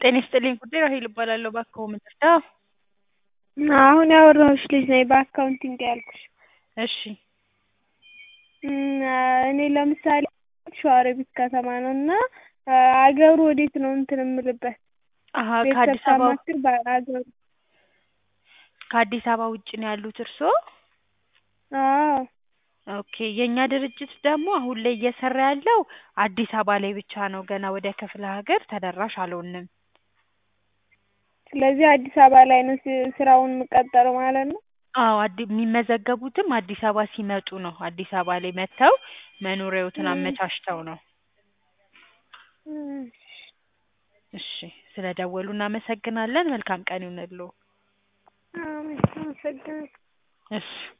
ጤና ይስጥልኝ ጉዳይ ራሔል እባላለሁ። እባክዎ ምን ልርዳዎ? አሁን ያወራሁሽ ልጅ ነኝ በአካውንቲንግ ያልኩሽ። እሺ እኔ ለምሳሌ ሸዋሮቢት ከተማ ነው እና አገሩ ወዴት ነው እንትን የምልበት አሀ ቤተሰብ ከአዲስ አበባ ሳማክር በአገሩ ከአዲስ አበባ ውጭ ነው ያሉት እርስዎ? አዎ ኦኬ የእኛ ድርጅት ደግሞ አሁን ላይ እየሰራ ያለው አዲስ አበባ ላይ ብቻ ነው። ገና ወደ ክፍለ ሀገር ተደራሽ አልሆንም። ስለዚህ አዲስ አበባ ላይ ነው ስ- ስራውን የምቀጠረው ማለት ነው? አዎ አዲ የሚመዘገቡትም አዲስ አበባ ሲመጡ ነው። አዲስ አበባ ላይ መጥተው መኖሪያዎትን አመቻችተው ነው። እም፣ እሺ ስለደወሉ እናመሰግናለን። መልካም ቀን ይሁንልዎ። አሜን አመሰግናለሁ። እሺ